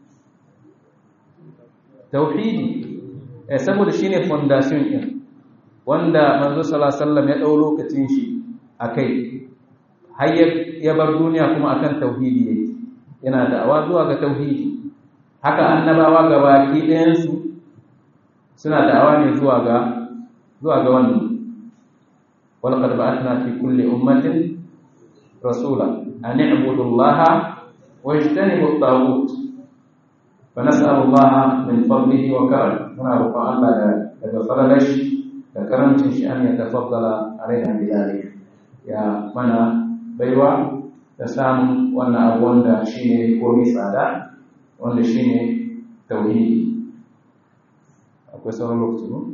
tauhidi eh saboda shine foundation din wanda manzo sallallahu alaihi wasallam ya dau lokacin shi akai har ya bar duniya kuma akan tauhidi yake yana da'awa zuwa ga tauhidi haka annabawa gabaki ɗayan su suna da'awa ne zuwa ga zuwa ga wannan walaqad ba'athna fi kulli ummatin rasula an i'budu allaha wajtanibu at-taghut فنسأل الله من فضله وكرمه هنا رفع الله يتفضلش كرمتين شيء أن يتفضل علينا بذلك يا منا بيوا تسام وانا أبوان دا شيني كومي سادا وانا شيني توحيدي akwai sauran lokaci ba?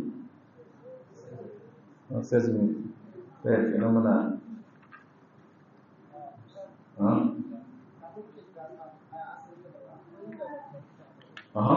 wani sai zumi ɗaya ke muna Aha.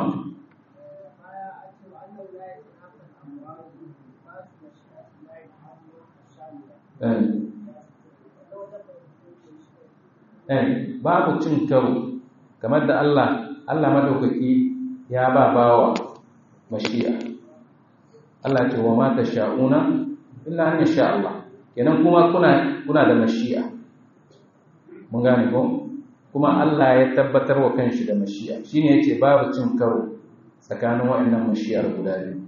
Eh, babu cin karo kamar da Allah Allah madaukaki ya ba bawa mashi'a Allah ce wa ma sha'una illa an yasha Allah kenan kuma kuna kuna da mashi'a mun gane ko kuma Allah ya tabbatar wa kanshi da mashi'a shine yace babu cin karo tsakanin waɗannan mashi'ar guda biyu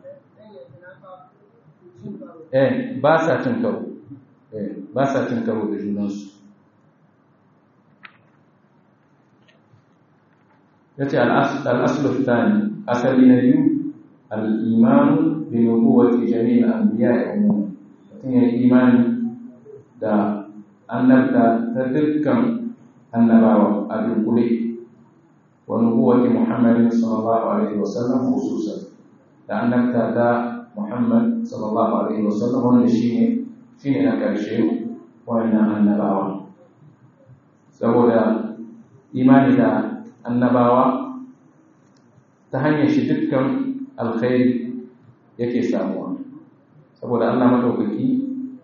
eh ba sa cin karo eh ba sa cin karo da junansu yace al-aslu thani asali na biyu al-iman bi nubuwati jami'il anbiya'i umuman mutum ya imani da annabta ta dukkan annabawa a dunkule wa nubuwati muhammadin sallallahu alaihi wasallam khususan da annabta da muhammad sallallahu alaihi wasallam wanda shine shine na karshe wannan annabawa saboda imani da annabawa ta hanyar shi dukkan alkhairi yake samuwa saboda Allah madaukaki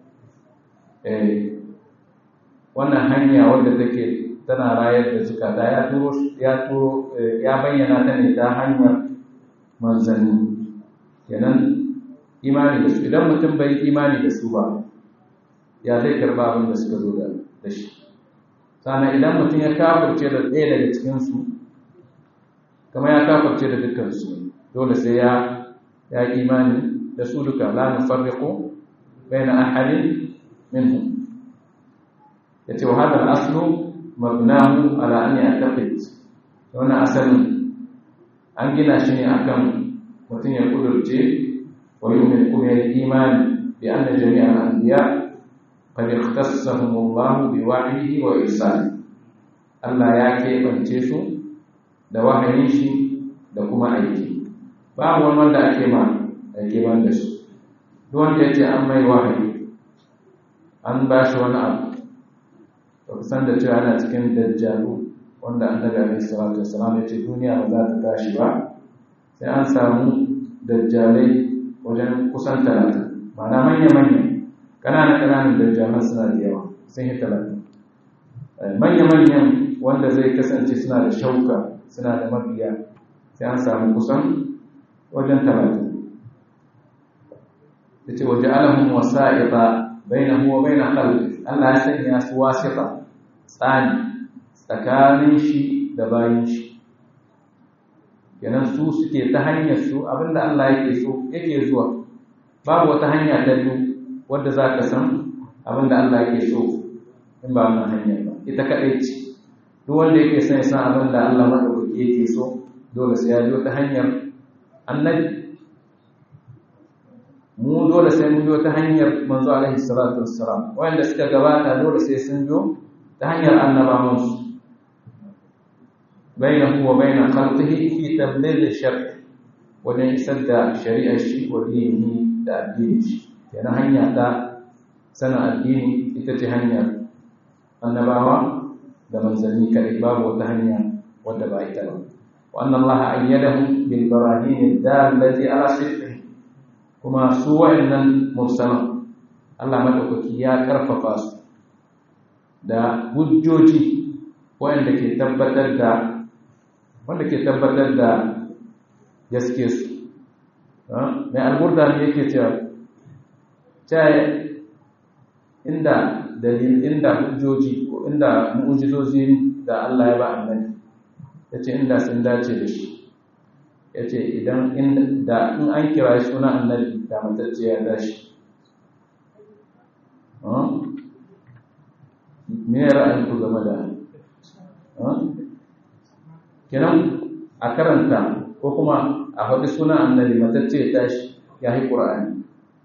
wannan hanya wadda take tana rayar da zukata ya turo ya turo ya bayyana ta ne ta hanyar manzanni kenan imani da su idan mutum bai imani da su ba ya zai karba abin da suka zo da shi sana idan mutum ya kafurce da ɗaya daga cikinsu kama ya kafurce da dukkansu dole sai ya ya imani da su duka la nufarriqu baina ahadin minhum yace wa hadha al-aslu mabnahu ala an ya'taqid wannan asalin an gina shi ne akan mutum ya kudurce wa yu'min kuma ya imani bi anna jami'al anbiya qad ikhtassahum Allah bi wahyihi wa irsali Allah ya keɓance su da wahayin shi da kuma aiki babu wani wanda ake ma ake ban da su duk wanda ya ce an mai wahayi an ba shi wani abu ba ku san da cewa ana cikin dajjalu wanda an daga alaihi salatu wasalam ya ce duniya ba za ta tashi ba sai an samu dajjalai wajen kusan talatin ma'ana manya-manya ƙananan ƙananan dajjalan suna da yawa sun yi talatin manya-manyan wanda zai kasance suna da shauka suna da mabiya sai an samu kusan wajen talatin da ce waje alahun wasa'iƙa bainahu wa bain khalqi Allah ya sanya su wasita tsani tsakanin shi da bayin shi kenan su suke ta hanyar su abinda Allah yake so yake zuwa babu wata hanya ta biyu wadda za ka san abinda Allah yake so in ba wannan hanyar ba ita kaɗai ce duk wanda yake son ya san abinda Allah maɗaukaki yake so dole sai ya biyo ta hanyar annabi mu dole sai mun biyo ta hanyar manzo alaihi salatu wassalam wanda suka gabata dole sai sun biyo ta hanyar annabawan su bainahu wa bain khalqihi fi tabligh shar wajen isar da shari'ar shi wa dinihi da addini shi yana hanya ta sana addini ita ce hanyar annabawa da manzanni kadai babu wata hanya wadda ba ita ba wa anna allaha ayyadahu bil barahin dallati ala sidqihi kuma su wa'annan mursalan Allah madaukaki ya karfafa su da hujjoji wanda ke tabbatar da wanda ke tabbatar da gaske su mai alburda ne yake cewa cewa inda dalil inda hujjoji ko inda mu'ujizozi da Allah ya ba annabi yace inda sun dace da shi ya ce idan da in an kira suna annabi da matacce ya tashi me ra'ayin ku game da kenan a karanta ko kuma a faɗi suna annabi matacce ya tashi ya yi ƙura'ani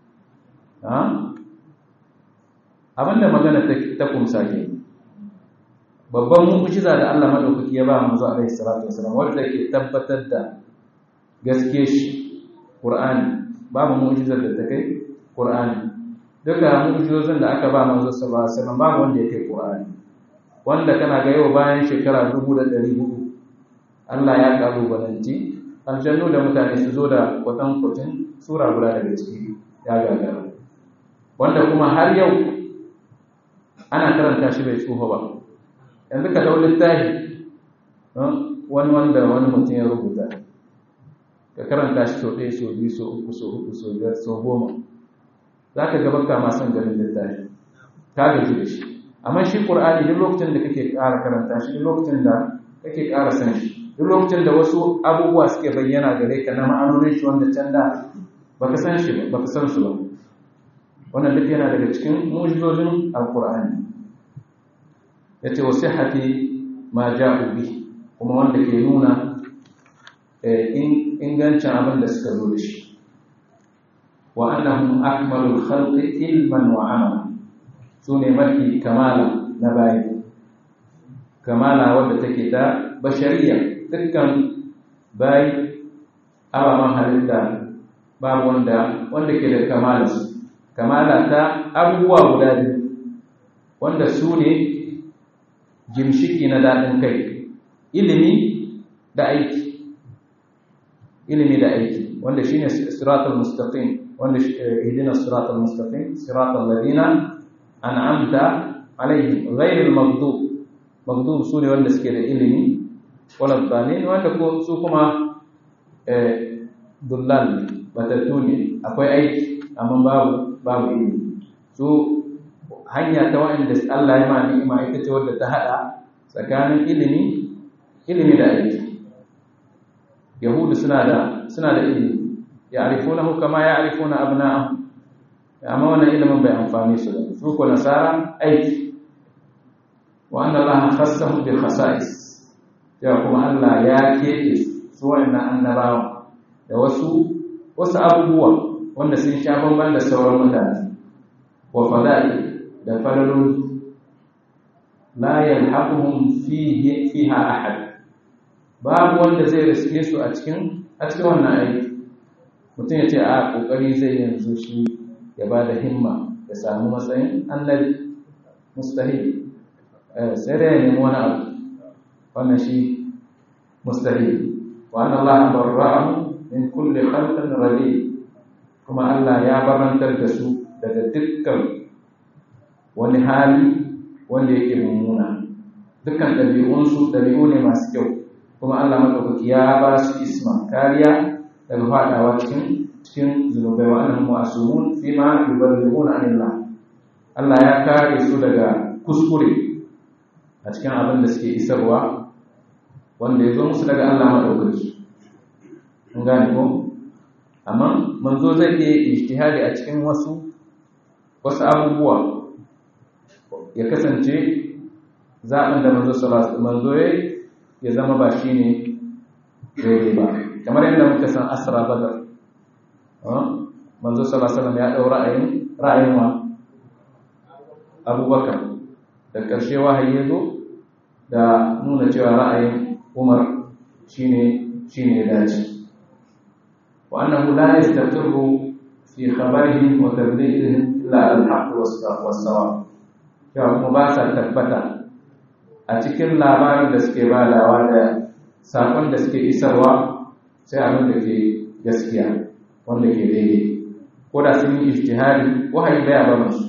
abinda magana ta kumsa ke babban mu'ujiza da Allah madaukaki ya ba manzo alaihi salatu wasallam wanda ke tabbatar da gaske shi ƙur'ani babu mu'jizar da ta kai ƙur'ani duka mu'jizozin da aka ba manzo sallallahu alaihi wasallam babu wanda ya kai ƙur'ani wanda kana ga yau bayan shekara 1400 Allah ya kalubalanci aljannu da mutane su zo da watan kwatin sura guda daga ciki ya gagara wanda kuma har yau ana karanta shi bai tsufa ba yanzu ka dau littafi wani wanda wani mutum ya rubuta ka karanta shi sau ɗaya sau biyu sau uku sau uku sau biyar sau goma za ka gaba ka masu ganin littafi ka gaji da shi amma shi ƙur'ani duk lokacin da kake ƙara karanta shi duk lokacin da kake ƙara san shi duk lokacin da wasu abubuwa suke bayyana gare ka na ma'anonin shi wanda can da baka san shi ba baka san su ba wannan duk yana daga cikin mu'jizojin alƙur'ani yace wa sihhati ma ja'u bi kuma wanda ke nuna ingancin abin da suka zo da shi wa annahum akmalul khalqi ilman wa amala su ne mafi kamala na bayi kamala wadda take ta bashariya dukkan bayi ababen halitta babu wanda wanda ke da kamala su kamala ta abubuwa guda biyu wanda su ne jimshiki na daɗin kai ilimi da aiki ilimi da aiki wanda shine siratul mustaqim wanda ihdina siratal mustaqim siratal ladina an'amta alaihim ghayril maghdub maghdub sune wanda suke da ilimi wala dalin wanda ko su kuma eh dullal batatu ne akwai aiki amma babu babu ilimi su hanya ta wanda Allah ya ma ni'ima ita ce wadda ta hada tsakanin ilimi ilimi da aiki yahudu suna da suna da ilimi ya'rifunahu kama ya'rifuna abna'ahum amma wannan ilimin bai amfani su su ko nasara aiki wa anna allaha khassahum bi khasa'is ya kuma Allah ya kebe su wannan annabawa da wasu wasu abubuwa wanda sun sha bamban da sauran mutane wa fada'i da falaloli la yalhaquhum fihi fiha ahad babu wanda zai riske su a cikin a cikin wannan aiki mutum ya ce a kokari zai yanzu shi ya ba da himma ya samu matsayin annabi mustahil sai da ya nemi wani abu wannan shi mustahil wa anna Allah barra'ahu min kulli khalqin radi kuma Allah ya barantar da su daga dukkan wani hali wanda yake mummuna dukkan ɗabi'unsu ɗabi'u ne masu kyau kuma Allah madaukaki ya ba su isma kariya daga fadawa cikin cikin zunubai wa annahum ma'sumun fi ma yuballighuna anillah Allah ya kare su daga kuskure a cikin abin da suke isarwa wanda ya zo musu daga Allah madaukaki mun gane ko amma manzo zai iya ijtihadi a cikin wasu wasu abubuwa ya kasance zaɓin da manzo sallallahu manzo ya zama ba shine daidai ba kamar yadda muka san asra badar manzo sallallahu alaihi ya dau ra'ayin ra'ayin wa abubakar da ƙarshe wahayi ya zo da nuna cewa ra'ayin umar shine shine ya dace wa annahu la yastaqirru fi khabarihim wa tablighdihim illa al-haqq was-sawab ya kuma ba sa tabbata a cikin labarin da suke badawa da sakon da suke isarwa sai abin da ke gaskiya wanda ke daidai ko da sun yi ijtihadi wahayi baya ba musu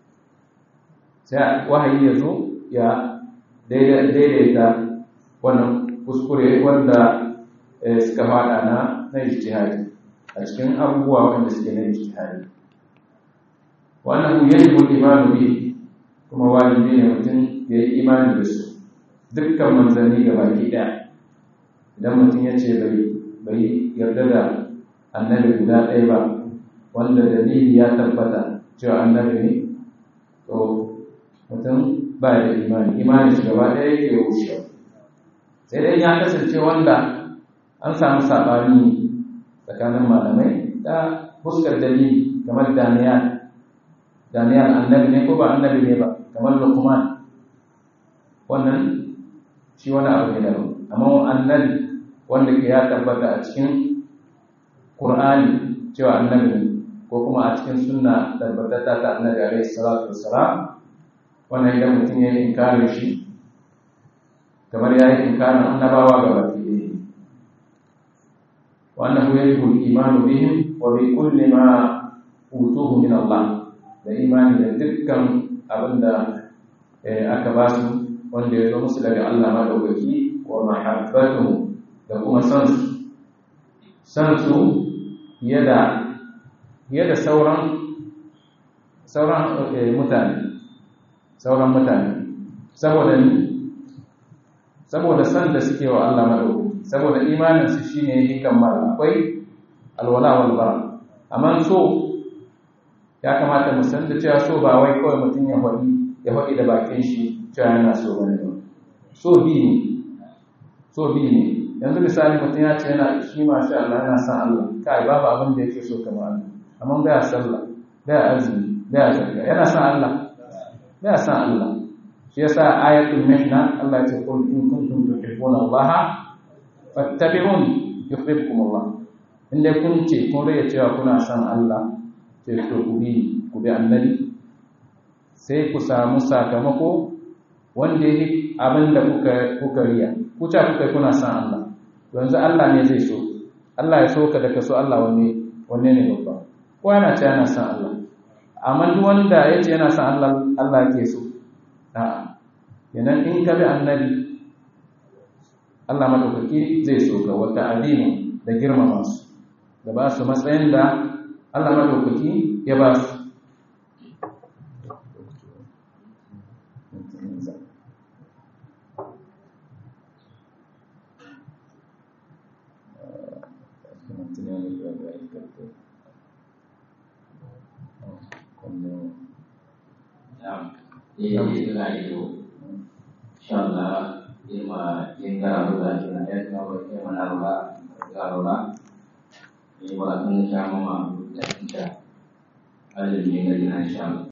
sai wahayi ya zo ya daidaita wannan kuskure wanda suka fada na na ijtihadi a cikin abubuwa wanda suke na ijtihadi wannan yajibu imanu bi kuma wajibi ne mutum ya yi imani da su dukkan manzanni ga baki ɗaya idan mutum ya ce bai yarda da annabi guda ɗaya ba wanda dalili ya tabbata cewa annabi ne to mutum ba da imani imani shi gaba ɗaya yake wucewa sai dai ya kasance wanda an samu saɓani tsakanin malamai ta fuskar dalili kamar daniyal daniyal annabi ne ko ba annabi ne ba kamar lukman wannan shi wani abu ne daban amma annabi wanda ke ya tabbata a cikin qur'ani cewa annabi ne ko kuma a cikin sunna tabbatata ta annabi alaihi salatu wassalam wannan idan mutum ya yi inkarin shi kamar ya yi inkarin annabawa ga baki ɗaya wannan yajibu al-imanu bihim wa bi kulli ma utuhu min Allah da imani da dukkan abinda aka ba su wanda ya zo musu daga Allah madaukaki wa mahabbatuhu da kuma san su san su yada yada sauran sauran mutane sauran mutane saboda ni saboda san da suke wa Allah madaukaki saboda imanin su shine yake kammala akwai alwala wal bara amma so ya kamata mu san da cewa so ba wai kawai mutum ya faɗi ya faɗi da bakin shi cewa yana so bane ba so bi ne so bi ne yanzu misali mutum ya ce yana shi masha Allah yana san Allah kai babu abin da yake so kamar Allah amma baya sallah baya azumi baya zakka yana san Allah ya san Allah shi yasa ayatul mihna Allah ya ce qul in kuntum tuhibbuna Allah fattabi'uni yuhibbukum Allah inda kun ce kun rage cewa kuna san Allah sai to ku bi ku bi annabi sai ku samu sakamako wanda yake abin da kuka kuka riya ku ta kuka kuna san Allah yanzu Allah ne zai so Allah ya so ka da ka so Allah wanne wanne ne babba ko yana ce yana san Allah amma duk wanda ya ce yana san Allah Allah yake so a'a kenan in ka bi annabi Allah madaukaki zai so ka wata azimu da girmama su da ba su matsayin da Allah madaukaki ya ba su Iya, itulah itu. Insyaallah lima tinggal bulan Jumat kalau kita menaruh kalau ini bulan sama dan insya Allah ada di insyaallah